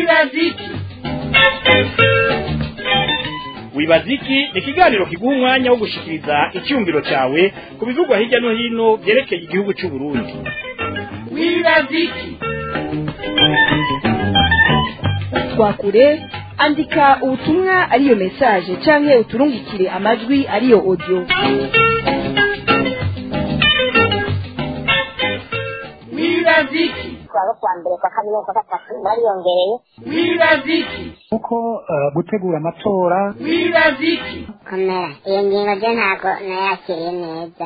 wibaziki wibaziki ni ikiganiro kiguha umwanya wo gushikiriza icyumviro cyawe ku bivugwa hirya no hino byerekeye igihugu cy'u Burundi wibaziki twakure andika ubutumwa ariyo mesaje canke uturungikire amajwi ariyo audio wibaziki twaba kwa mbere kwa kabiri kwa gatatu bariyongereye wibaziki kuko eh, gutegura amatora wibaziki komera iyo ngingo ryo ntabwo nayakiriye neza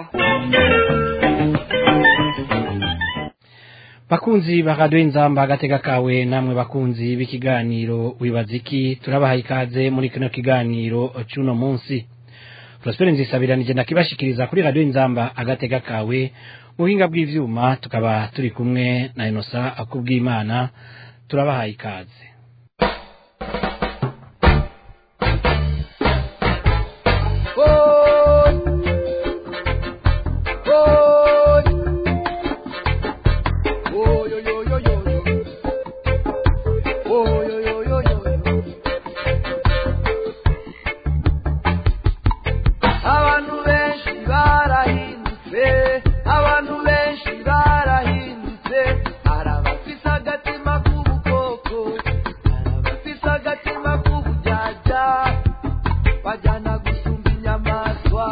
bakunzi ba radiyo inzamba agatega kawe namwe bakunzi b'ikiganiro wibaziki turabaha ikaze muri kino kiganiro cy'uno munsi prospere nzisabiranije nakibashikiriza kuri radiyo inzamba agatega kawe mu buhinga bw'ivyuma tukaba turi kumwe na inosa akubw'imana turabaha ikaze abantu benshi barahindutse abantu benshi barahindutse hari abafise agatima k'ubukoko hari abafise agatima k'ubujaja bajyana gusumba inyamaswa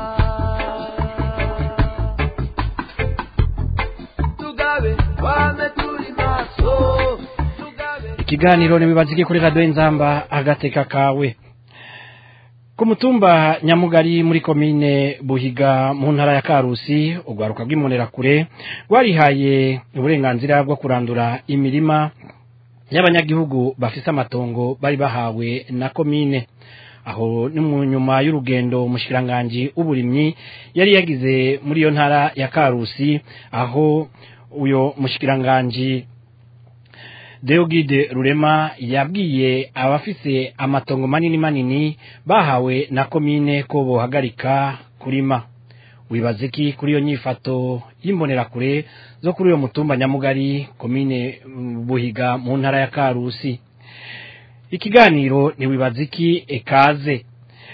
tugabe twame turi maso tugabe ikiganiro ntibibazike kuri radiyo inzamba agateka kawe ku mutumba nyamugari muri komine buhiga mu ntara ya karusi urwaruka rw'imbonerakure rwarihaye uburenganzira bwo kurandura imirima y'abanyagihugu bafise amatongo bari bahawe na komine aho ni mu nyuma y'urugendo umushikiranganji w'uburimyi yari yagize muri iyo ntara ya karusi aho uyo mushikiranganji Deogide Rurema yabwiye abafise amatongo manini manini bahawe na komine ko bohagarika kurima wibaze ki kuri iyo nyifato y'imbonerakure zo kuri uyo mutumba nyamugari komine mm, Buhiga mu ntara ya Karusi ikiganiro ni wibaze iki ekaze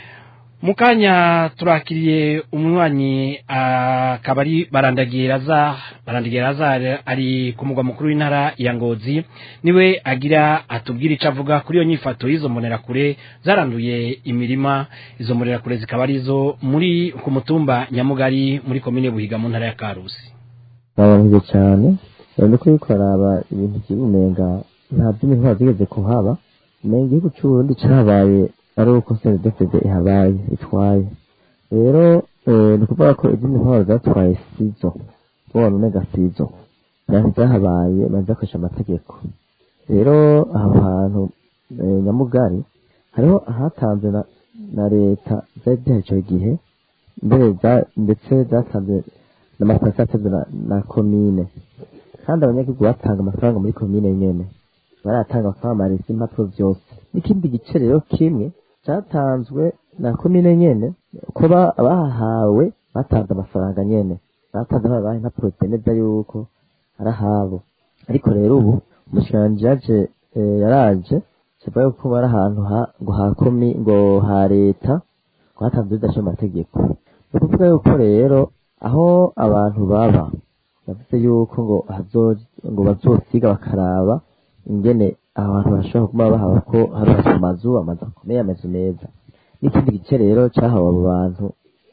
mukanya turakiriye umunywanyi akaba ari barandagiye raza barandagiye raza ari ku mugwa mukuru w'intara ya ngozi niwe agira atubwira icyo avuga kuri iyo nyifato y'izo mbonerakure zaranduye imirima izo mbonerakure zikaba arizo muri ku mutumba nyamugari muri komine buhiga mu ntara ya karusi babanije cyane urabona ko yuko haraba ibintu by'ubumenga nta by'imintwaro zigeze kuhaba umenga igihugu cy'uburundi cyabaye ari uko senedefede ihabaye itwaye rero eh, ni ukuvuga ko iby'imintwaro zatwaye sizo ubona umenga sizo ntabwo zahabaye bazakoresha amategeko rero aho hantu eh, nyamugari hariho ahatanzwe na, na leta zari zihaye icyo gihe mbere za- ndetse zatanzwe n'amafaranga yatanzwe na, na komine kandi abanyagihugu batanga amafaranga muri komine nyene baratanga bakamamariza impapuro byose n'ikindi gice rero kimwe cyatanzwe na komine nyene ko ba- abahawe batanze amafaranga nyene batanze babaha impapuro zemeza yuko ari ahabo ariko rero ubu umushikiranganji yaje eh, yaraje kivuga yuko bari ahantu ha ngo ha komi ngo ha leta ngo hatanzwe bidashe mu mategeko ni ukuvuga yuko rero aho abantu baba yavuze yuko ngo hazo ngo bazosiga bakaraba ingene abantu bashobora kuba bahaba ko harubatse amazu amazu akomeye amazu meza n'ikindi gice rero cyahawe abo bantu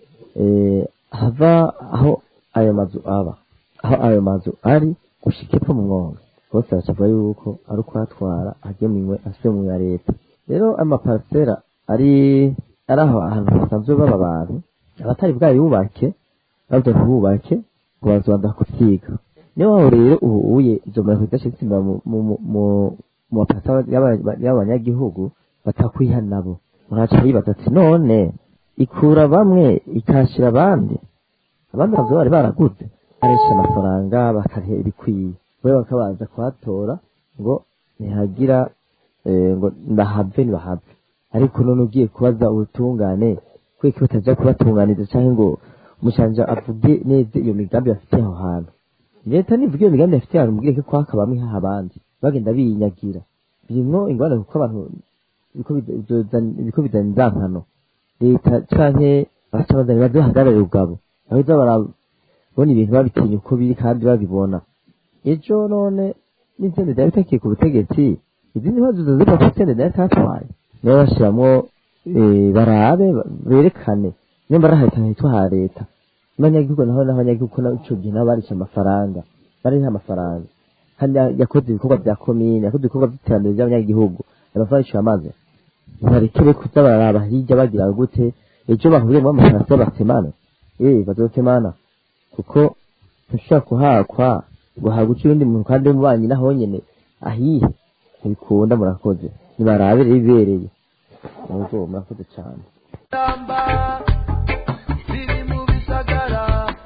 eh, hava aho ayo mazu aba aho ayo mazu ari gushika epfo mu mwonga bose bacavuga yuko ari ukuhatwara agemuwe asubiye mu ya leta rero amaparisera ari ari aho ahantu hasanzwe baba abantu abatari bwayubake babyo ntibubake ngo bazobanza kuvyiga niyo waba rero ubu uye izo mureko zidashitse imbere mu mu mu mu- mu mapasa y'aba- y'abanyagihugu batakwiha nabo muraca bibaza ati none ikura bamwe ikashira abandi abandi bazo bari baraguze barisha amafaranga bakariha ibikwiye we bakabanza kuhatora ngo ntihagira eh, ngo ndahave ntibahave ariko none ugiye kubaza ubutungane kweki bataja kubatunganiza canke ngo umushanja avuge neza iyo migambi bafitiye aho hantu leta nivuga iyo migambi bafitiye ahantu mubwire ko kwaka bamwe haha abandi bagenda binyagira birimwo ingorane kuko abantu biriko bida- bizozana- biriko bizana inzankano leta canke abasabazani bazohagararira ubwabo baheza barabona ibintu babitinya uko biri kandi babibona ejo none n'intende zari bitakiye ku butegetsi izindi mpazo ziva ku intende zari tatwaye nibo bashiramwo eh, barabe ba- berekane nimba ari ahantu hitwa ha leta n'abanyagihugu naho n'abanyagihugu ko ico gihe nabo barishe amafaranga bariha amafaranga kandi ya- yakoze ibikorwa bya komine yakoze ibikorwa by'iterambere by'abanyagihugu amafaranga yishyura amazi ntibarekere kuza bararaba hirya bagira gute ejo bahuriyemo amafarasi y'abasemana eh bazosemana kuko ntushobora kuhakwa ngo haguce uwundi muntu kandi w'umubanyi naho nyene ahihe ntibikunda murakoze nibarabe rero ibibereye muzo murakoze cyane Ramba ziri mu bisagara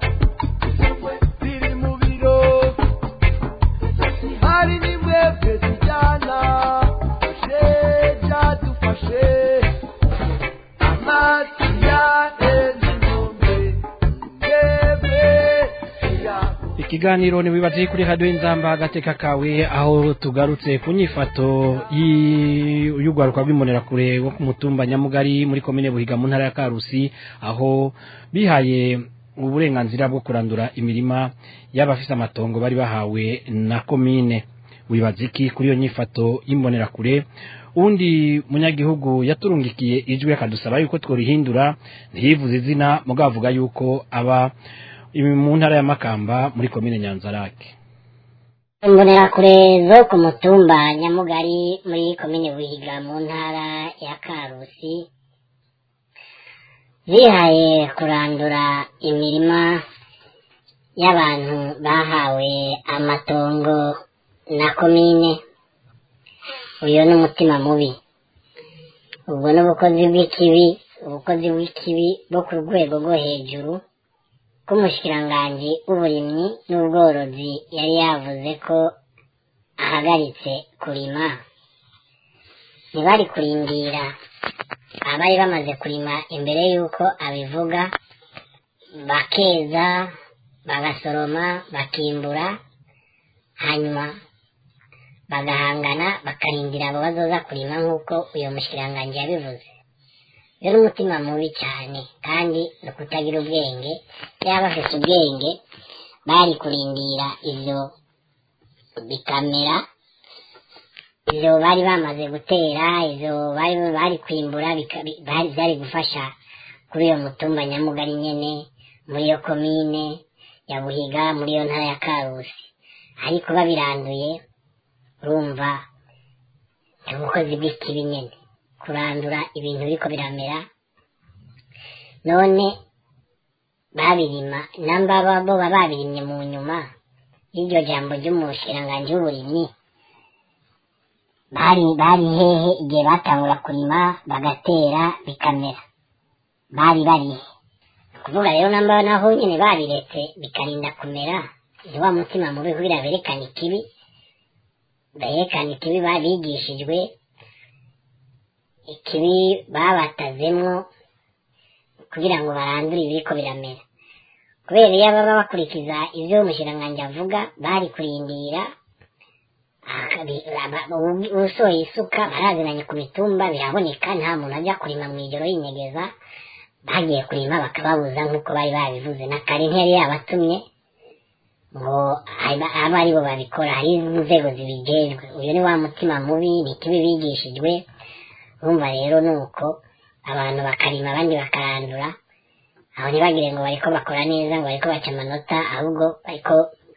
ziri mu biro hari n'imwebwe zijyana fashe byadufashe amazi ya enzinombe mwebwe ya ikiganiro ntiwibaze kuri radiyo inzamba agateka kawe aho tugarutse ku nyifato y'i- y'urwaruka rw'imbonerakure wo ku mutumba nyamugari muri komine buhiga mu ntara ya karusi aho bihaye uburenganzira bwo kurandura imirima y'abafise amatongo bari bahawe na komine wibaza iki kuri iyo nyifato y'imbonerakure undi munyagihugu yaturungikiye ijwi akadusaba yuko tworihindura ntiyivuze izina mugabo avuga yuko aba ibi mu ntara ya makamba muri komine nyanzarake imbonerakure zo ku mutumba nyamugari muri komine buhiga mu ntara ya karusi zihaye kurandura imirima y'abantu bahawe amatongo na komine uyu ni umutima mubi ubwo ni ubukozi bw'ikibi ubukozi bw'ikibi bwo ku rwego rwo hejuru k'umushikiranganji w'uburimyi n'ubworozi yari yavuze ko ahagaritse kurima ntibari kurindira abari bamaze kurima imbere y'uko abivuga bakeza bagasoroma bakimbura hanyuma bagahangana bakarindira abo bazoza kurima nk'uko uyu mushikiranganji yabivuze rero umutima mubi cyane kandi ni ukutagira ubwenge yaba afite ubwenge bari kurindira ivyo bikamera ivyo bari bamaze gutera ivyo bari bari kwimbura bika- bi- bari byari gufasha kuri iyo mutumba nyamugari nyene muri iyo komine ya buhiga muri iyo ntara ya karusi ariko babiranduye urumva ni ubukozi bw'ikibi nyene kurandura ibintu biriko biramera none babirima namba ba- bo baba babirimye mu nyuma y'iryo jambo ry'umushikiranganji w'uburimyi bari bari hehe igihe batangura kurima bagatera bikamera bari barihe kuvuga rero namba naho nyene babiretse bikarinda kumera ni wa mutima mubi kugira berekane ikibi berekane ikibi babigishijwe ikibi babatazemwo kugira ngo barandure ibiriko biramera kubera iyo baba bakurikiza ivyo umushikiranganji avuga bari kurindira akabi- aba- ubu- usohoye isuka barazinanye ku mitumba biraboneka nta muntu ajya kurima mu ijoro yinyegeza bagiye kurima bakababuza nk'uko bari babivuze na kare ntiyari yabatumye ngo aba- abe ari bo babikora hari inzego zibijejwe uyu ni wa mutima mubi ni ikibi bigishijwe urumva rero ni uko abantu bakarima abandi bakarandura aho ntibagire ngo bariko bakora neza ngo bariko baca amanota ahubwo bariko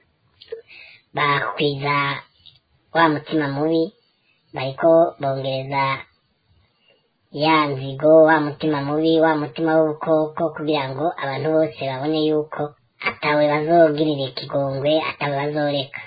bakwiza wa mutima mubi bariko bongereza ya nzigo wa mutima mubi wa mutima w'ubukoko kugira ngo abantu bose babone yuko atawe bazogirira ikigongwe atawe bazoreka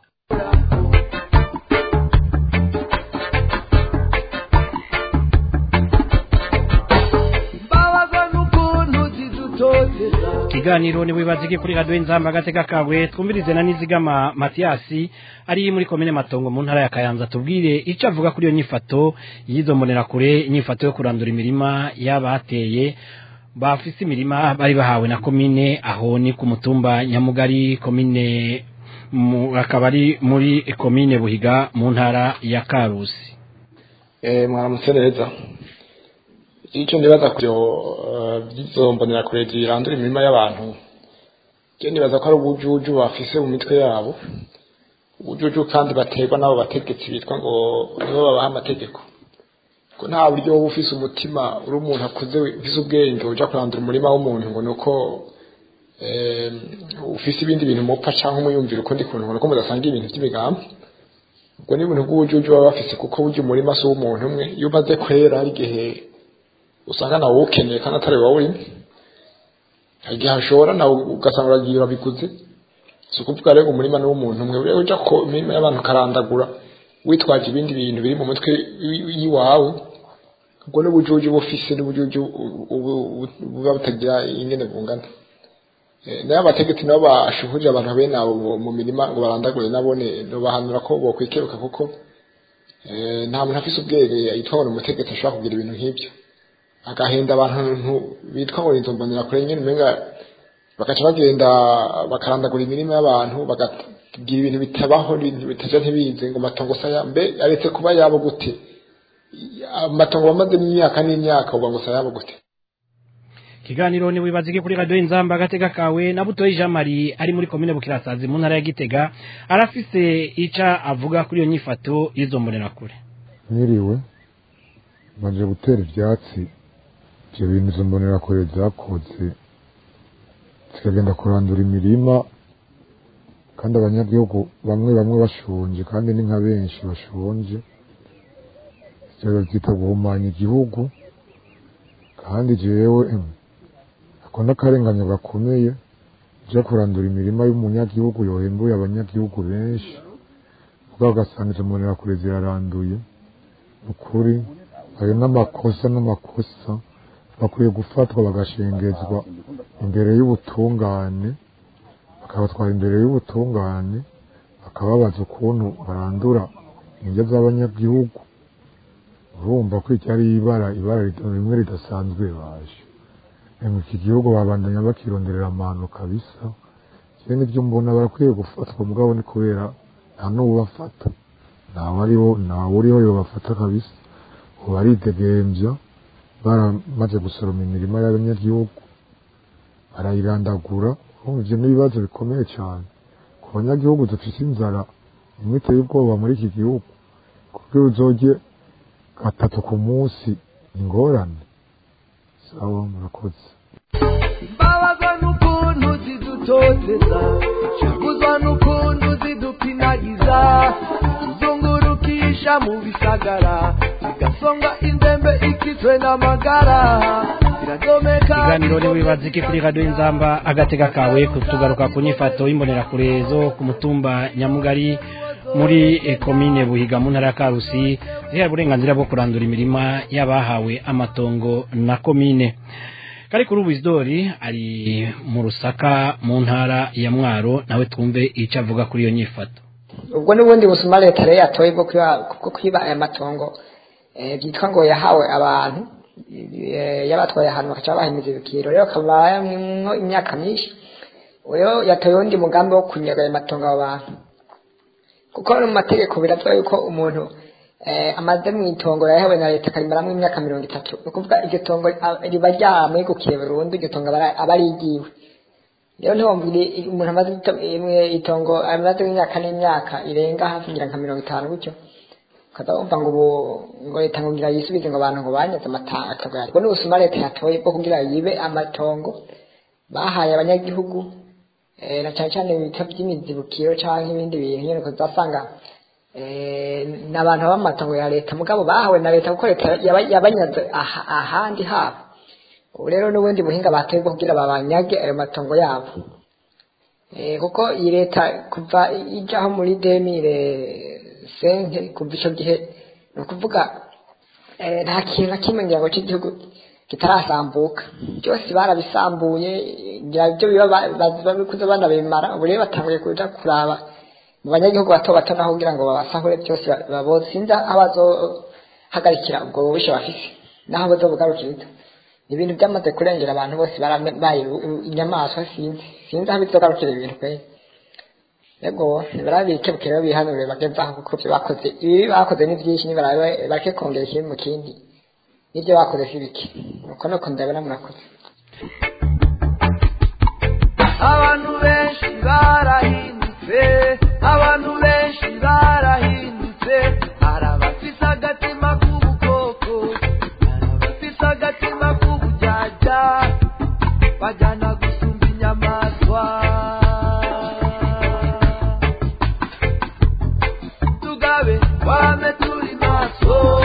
mbabazwa n'ukuntu zidutoteza ikiganiro ni wibazike kuri radiyo inzamba agateka kawe twumvirize na nizigama matiyasi ari muri komine matongo mu ntara ya kayanza tubwire icyo avuga kuri iyo nyifato y'izo mbonerakure inyifato yo kurandura imirima y'abateye bafise imirima bari bahawe na komine aho ni ku mutumba nyamugari komine mu- akaba ari muri komine buhiga mu ntara ya karusi Eh, mwaramutse neza icyo ndibaza ku byo by'izo mbonerakure zirandura imirima y'abantu cyo ndibaza ko ari ubujuju bafise mu mitwe yabo ubujuju kandi baterwa n'abo bategetsi bitwa ngo nibo babaha amategeko ko nta buryo wowe ufise umutima uri umuntu akuze ufise ubwenge uja kurandura umurima w'umuntu ngo ni uko eh, ufise ibindi bintu mupfa canke umuyumvira ukundi kuntu ngo ni uko mudasangira ibintu by'imigambi ubwo ni ibintu bw'ubujuju baba bafise kuko burya umurima si uw'umuntu umwe iyo umaze kwera hari igihe usanga nawe uwukeneye kandi atari wowe urimo hari igihe hashora nawe ugasanga uragiye urabiguze si ukuvuga rero ngo umurima ni uw'umuntu umwe rero uja ku mirima y'abantu ukarandagura witwaje ibindi bintu biri mu mutwe wi- y'iwawe ubwo ni ubujuju bufise n'ubujuju u- u- u- buba butagira ingene bungana Eh, nayo abategetsi nabo bashuhurije abantu bene abo mu- mu mirima ngo barandagure nabone bahanura ko bokwikeruka kuko eh, nta muntu afise ubwenge yitwa ngo ni umutegetsi ashobora kugira ibintu nk'ibyo agahenda abantu bitwa ngo inzo mbonera kure nyine umenga bagaca bagenda bakarandagura imirima y'abantu bakagira ibintu bitabaho ibintu bitaja ntibize ngo matongo saya mbe aretse kuba yabo gute amatongo bamaze imyaka n'imyaka uba ngo saya yabo gute ikiganiro ni wibazike kuri radiyo inzamba agatega kawe na butoyi jean marie ari muri komine bukirasazi mu ntara ya gitega arafise ica avuga kuri iyo nyifato y'izo mbonerakure mwiriwe maze gutera ibyatsi ibyo bintu izo mbonerakure zakoze zikagenda kurandura imirima kandi abanyagihugu bamwe bamwe bashonje kandi ni nka benshi bashonje ibyo babyita guhumanya igihugu kandi jewe em, ako n'akarenganyo gakomeye ujya kurandura imirima y'umunyagihugu yohembuye abanyagihugu benshi ubwo ugasanga izo mbonerakure ziraranduye ukuri ayo n'amakosa n'amakosa bakwiye gufatwa bagashengezwa imbere y'ubutungane bakabatwara imbere y'ubutungane bakababaza ukuntu barandura indyo z'abanyagihugu urumva ko iki ari ibara ibara rit- rimwe ridasanzwe baje Emwe iki gihugu babandanya bakironderera amahano kabisa je nivyo mbona barakwiye gufatwa mugabo ni kubera nta n'uwubafata ntawe ariho ntawe uriho yobafata kabisa ubu baridegemvya baramaze gusoroma imirima y'abanyagihugu barayirandagura urumva ivyo n'ibibazo bikomeye cyane ku banyagihugu dufise inzara imwe iteye ubwoba muri iki gihugu kugira uzorye gatatu ku munsi ingorane sawa murakoze mbabazwa n'ukuntu zidutoteza shaguzwa n'ukuntu zidupinagiza tuzungurukisha mu bisagara zigasonga indembe ikitwe n'amagara ziradomeka ikiganiro ni wibazike kuri radiyo inzamba agatega kawe tugaruka ku nyifato y'imbonerakure zo ku mutumba nyamugari muri eh, komine buhiga mu ntara ya karusi zihaye uburenganzira bwo kurandura imirima y'abahawe amatongo na komine kari kuri ubu isidori ari mu rusaka mu ntara ya mwaro nawe twumve icyo avuga kuri iyo nyifato ubwo n'ubundi busuma leta rero yatoye bwo kwiba bwo kwiba aya matongo eh, byitwa ngo yahawe abantu eh, yabatwaye ahantu bakaca bahimiza ibikiro rero akaba yarimwo imyaka myinshi rero yatoye uwundi mugambi wo kunyaga ayo matongo abo bantu kuko no mu mategeko birazwa yuko umuntu eh, amaze mu itongo yahawe na leta akarimaramo imyaka mirongo itatu ni ukuvuga iryo tongo ah, riba ryamwegukiye burundu iryo tongo aba ari- aba ari igiwe rero ntiwumvire umuntu amaze ito- imwe itongo amaze imyaka n'imyaka irenga hafi ngira nka mirongo itanu gutyo ukaza wumva ngo ubu ngo leta ngo ngira yisubize ngo abantu ngo banyaze amatanga ubwo ni ubusuma leta yatoye bwo kugira yibe amatongo bahaye abanyagihugu eh, na cyane cyane ibita by'imizibukiro cyangwa ibindi bintu nyine ukazasanga eh, ni abantu b'amatongo ya leta mugabo bahawe na leta kuko leta yaba- yabanyaze aha- ahandi habo ubu rero n'ubundi buhinga batoye bwo kugira babanyage ayo matongo yabo Eh, kuko iyi leta kuva ijyaho muri demire sente kuva icyo gihe ni ukuvuga eh, nta kintu na kimwe ngira ngo cy'igihugu kitarasambuka byose barabisambuye ngira ibyo biba ba- ba- babikuze banabimara ubu rero batanguye kuja kuraba mu banyagihugu bato bato naho kugira ngo babasahure byose ba- baboze sinzi aho bazohagarikira ubwo bubisha bafise naho bazobugarukiriza ibintu byamaze kurengera abantu bose barabaye inyamaswa sinzi sinzi aho bizogarukira ibintu pe yego nibarabike rero bihanure bageze aho kuko ibyo bakoze ibi bakoze ni byinshi nibarabe bareke kongera ikindi mu kindi n'ibyo bakoze si bike nuko nuko ndabona murakoze abantu benshi barahindutse abantu benshi barahindutse hari abafise agatima k'ubukoko hari abafise agatima k'ubujyaja bajyana gusumba inyamaswa tugabe wame turi maso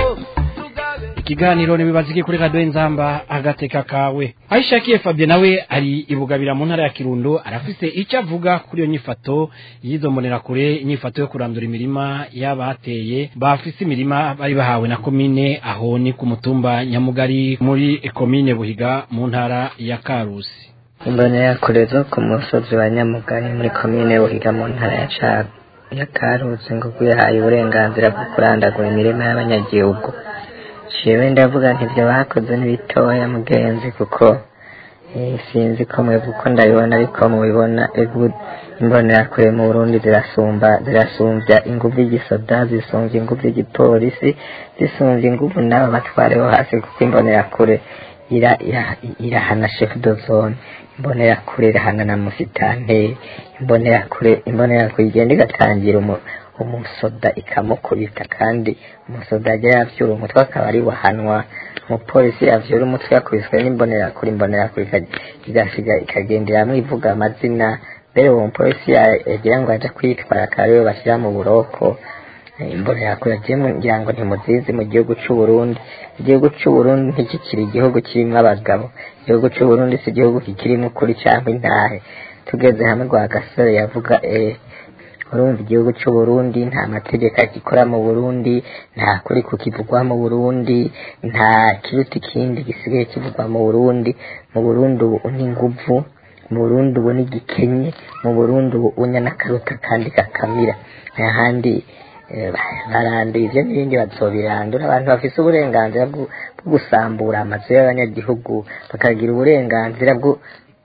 ikiganiro ntibibazike kuri radiyo nzamba agateka kawe aho ishakiye fabien nawe ari ibugabira mu ntara ya kirundo arafise icyo avuga kuri iyo nyifato y'izo mbonerakure inyifato yo kurandura imirima y'abateye bafise imirima bari bahawe na komine aho ni ku mutumba nyamugari muri komine buhiga mu ntara ya karusi imbonerakure zo ku musozi wa nyamugari muri komine buhiga mu ntara ya caga ya karusi ngo yahaye uburenganzira bwo kurandagura imirima y'abanyagihugu jewe ndavuga nti ibyo bakoze ni bitoya mugenzi kuko eh, sinzi ko mwebwe uko ndabibona ariko mubibona ebu- imbonerakure mu burundi zirasumba zirasumbya inguvu y'igisoda zisumbya inguvu y'igipolisi zisumbya inguvu n'abo batwareho hasi kuko imbonerakure ira- ira- irahana chef de zone imbonerakure irahana na musitanteri imbonerakure imbonerakure igenda igatangira umu umusoda ikamukubita kandi umusoda ajya yavyura umutwe akaba ari wahanwa umupolisi yavyura umutwe yakubiswe n'imbonerakure imbonerakure ika- igasiga ikagenderamwo ivuga amazina mbere uwo mupolisi ya- yagira ngo aje kwitwara akaba ariwe bashyira mu buroko imbonerakure agiye ngira ngo ntimuzizi mu gihugu c'uburundi igihugu c'uburundi ntikikiri igihugu kirimo abagabo igihugu c'uburundi si igihugu kikirimo ukuri cyangwa intahe tugeze hamwe rwa gasore yavuga eh, urumva igihugu c'uburundi nta mategeko agikora mu burundi nta kuri kukivugwa mu burundi nta kiruta ikindi gisigaye kivugwa mu burundi mu burundi ubu ni inguvu mu burundi ubu ni gikenye mu burundi ubu unya n'akaruta kandi kakamira ahandi eh, baranduye ivyo n'ibindi bazobirandura abantu bafise uburenganzira bwo bwo gusambura amazu y'abanyagihugu bakagira uburenganzira bwo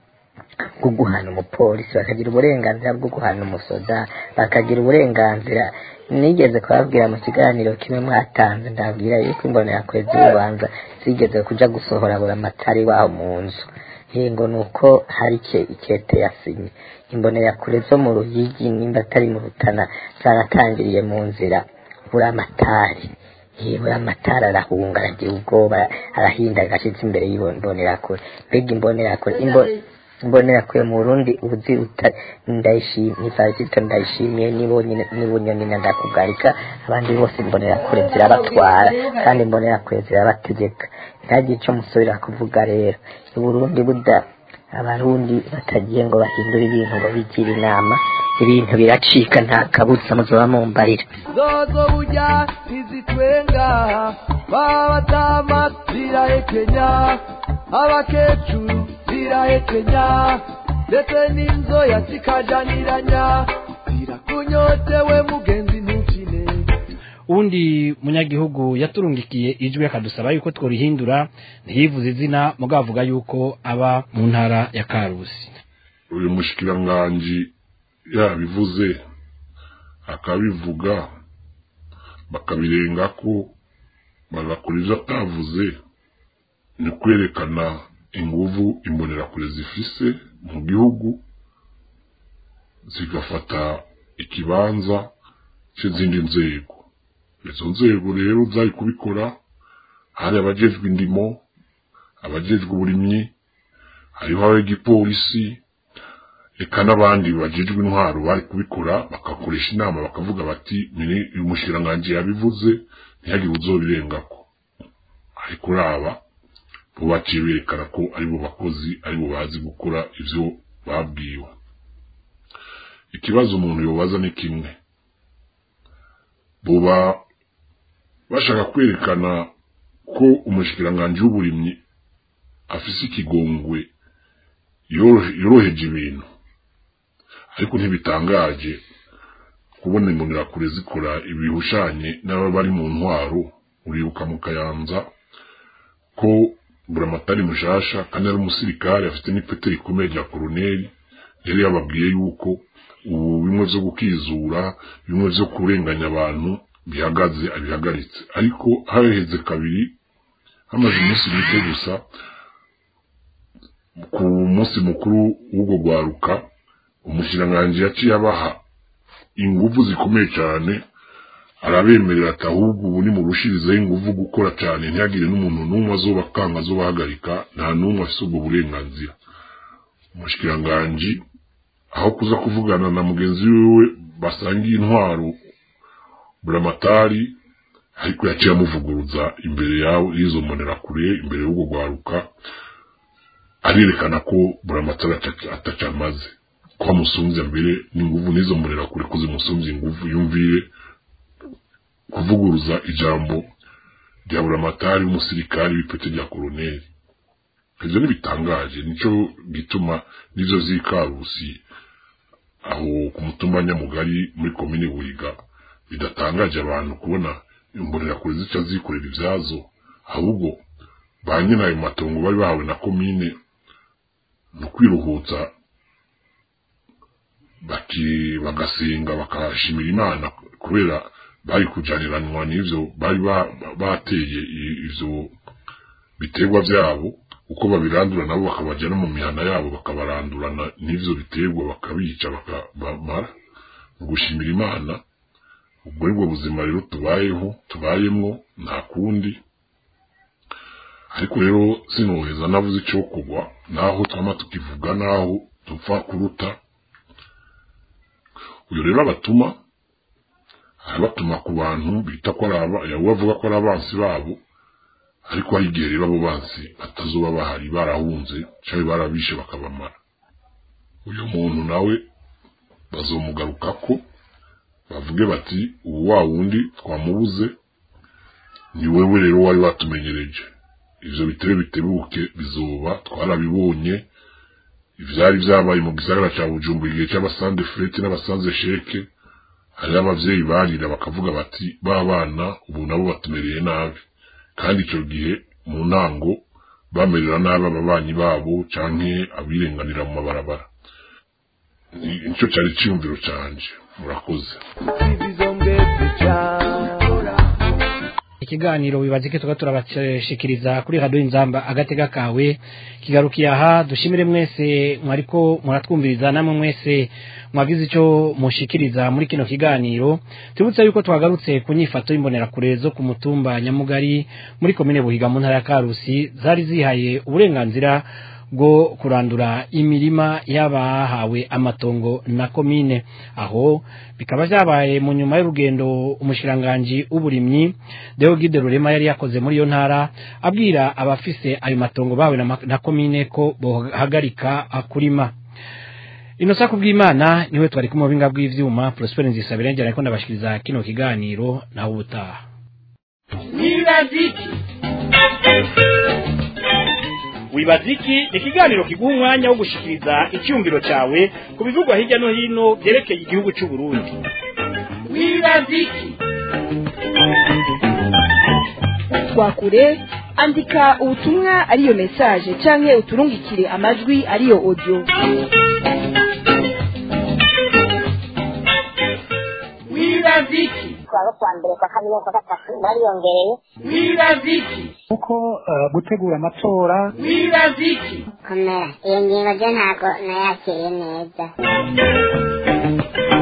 bwo guhana umupolisi bakagira uburenganzira bwo guhana umusoda bakagira uburenganzira nigeze kubabwira mu kiganiro kimwe mwatanze ndabwira yuko imbonerakure z'urubanza zigeze kuja gusohora buri amatari waho mu nzu ngo ni uko hari ike ikete yasinye imbonerakure zo mu ruyigi nimba atari mu rutana zaratangiriye mu nzira buri amatari buri amatara arahunga aragira ubwoba arahinda agashitsi imbere y'imbonerakure mbega imbonerakure imbo imbonerakure mu burundi ubuzi ndayishimiye ifarisito ndayishimiye nibunyoni na ndakugarika abandi bose imbonerakure zirabatwara kandi imbonerakure zirabategeka ntagire icyo musubira kuvuga rero uburundi buda abarundi batagiye ngo bahindure ibintu ngo bigire inama ibintu biracika nta kabuza muzoba mumbarira zozo burya ntizitwenga babatama zirahekenya abakecuru zirahekenya ndetse n'inzoya zikajaniranya zirakunyotewe mugenzi ntukine uwundi munyagihugu yaturungikiye ijwi akadusaba yuko tworihindura ntiyivuze izina mugabo avuga yuko aba mu ntara ya karusi uyu mushikiranganji yabivuze akabivuga bakabirenga ko bagakora ibyo atavuze ni kwerekana inguvu imbonerakure zifise mu gihugu zigafata ikibanza cy'izindi nzego izo nzego rero zari kubikora hari abajejwe indimo abajejwe uburimyi hariho ab'igipolisi eka n'abandi bajejwe intwaro bari kubikora bagakoresha inama bakavuga bati uyu mushikiranganji yabivuze ntihagire uzobirengako ariko uraba bo baciye berekana ko aribo bakozi aribo bazi gukora ivyo babwiwe ikibazo umuntu yobaza ni kimwe boba bashaka kwerekana ko umushikiranganji w'uburimyi afise ikigongwe yoroheje ibintu ariko ntibitangaje kubona imbonerakure zikora ibihushanye n'aba bari mu ntwaro uribuka mu kayanza ko buramatari mushasha kandi ari umusirikare afite n'ipete rikomeye rya koroneli yari yababwiye yuko ubu bimwe vyo gukizura bimwe vyo kurenganya abantu bihagaze abihagaritse ariko haheze kabiri hamaze umunsi mike gusa ku munsi mukuru w'ubwo rwaruka umushikiranganji yaciye abaha inguvu zikomeye cyane arabemerera ati ahubwo ubu ni murushirizeho inguvu gukora cyane ntihagire n'umuntu n'umwe azobakanga azobahagarika nta n'umwe afise ubwo burenganzira umushikiranganji aho kuza kuvugana na mugenzi wiwe basangiye intwaro buramatari ariko yaciye amuvuguruza imbere yawe y'izo mbonerakure imbere y'ubwo rwaruka arerekana ko buramatari atacamaze ko amusumbya mbere n'inguvu n'izo mbonerakure ko zimusumbya inguvu yumvire kuvuguruza ijambo rya buramatari w'umusirikari w'ipeti rya koroneri ivyo ntibitangaje nico gituma n'ivyo vy'ikarusi aho ku mutumba nyamugari muri komine buhiga bidatangaje abantu kubona imbonerakure zica zikorera ivyazo ahubwo ba nyina ayo matongo bari bahawe na komine ni ukwiruhutsa baki bagasenga bakashimira imana kubera bari kujaniranwa n'ivyo bari bateye ivyo biterwa vyabo uko babirandura nabo bakabajya no mu mihana yabo bakabarandurana n'ivyo biterwa bakabica bakabamara mu gushimira imana ubwo nibwo buzima rero tubayeho tubayemwo nta kundi ariko rero sinoheza navuze icyo kugwa naho twama tukivuga naho dupfa kuruta uyu rero abatuma arabatuma ku bantu bita ko ari bavuga ko ari abansi babo ariko hari igihe rero abo bansi batazuba bahari barahunze cyangwa barabishe bakabamara uyu muntu nawe bazomugarukako bavuge bati ubu wa wundi twamubuze ni wewe rero wari watumenyereje ivyo bitebe bitebuke bizoba twarabibonye ivyari vyabaye mu gisagara ca bujumbura igihe c'abasande frete n'abasanze sheke hariho abavyeyi barira bakavuga bati ba bana ubu nabo batumereye nabi kandi ico gihe mu ntango bamerera nabi ababanyi babo canke abirenganira mu mabarabara nico cari ciyumviro canje murakoze ikiganiro wibazike tuba turabashikiriza kuri radio inzamba agatega kawe kigarukiye aha dushimire mwese mwariko muratwumviriza namwe mwese mwagize ico mushikiriza muri kino kiganiro tubutse yuko twagarutse ku nyifato y'imbonerakure zo ku mutumba nyamugari muri komine buhiga mu ntara ya karusi zari zihaye uburenganzira bwo kurandura imirima y'abahawe amatongo na komine aho bikaba byabaye mu nyuma y'urugendo umushiranganji w'uburimyi Deogide Rurema yari yakoze muri iyo ntara abwira abafise ayo matongo bawe na, na komine ko bohagarika kurima inosa kubw'imana niwe twari kumwe binga bw'ivyuma Prosper Nzisabire njye ariko ndabashikiriza kino kiganiro naho ubutaha wibaziki wibaziki ni ikiganiro kiguha umwanya wo gushikiriza icyumviro cyawe ku bivugwa hirya no hino byerekeye igihugu cy'u Burundi wibaziki twakure andika ubutumwa ariyo message canke uturungikire amajwi ariyo audio wibaziki twaba kwa mbere kwa kabiri kwa gatatu bariyongereye wibaziki kuko eh, gutegura amatora wibaziki komera iyo ngingo byo ntabwo nayakiriye neza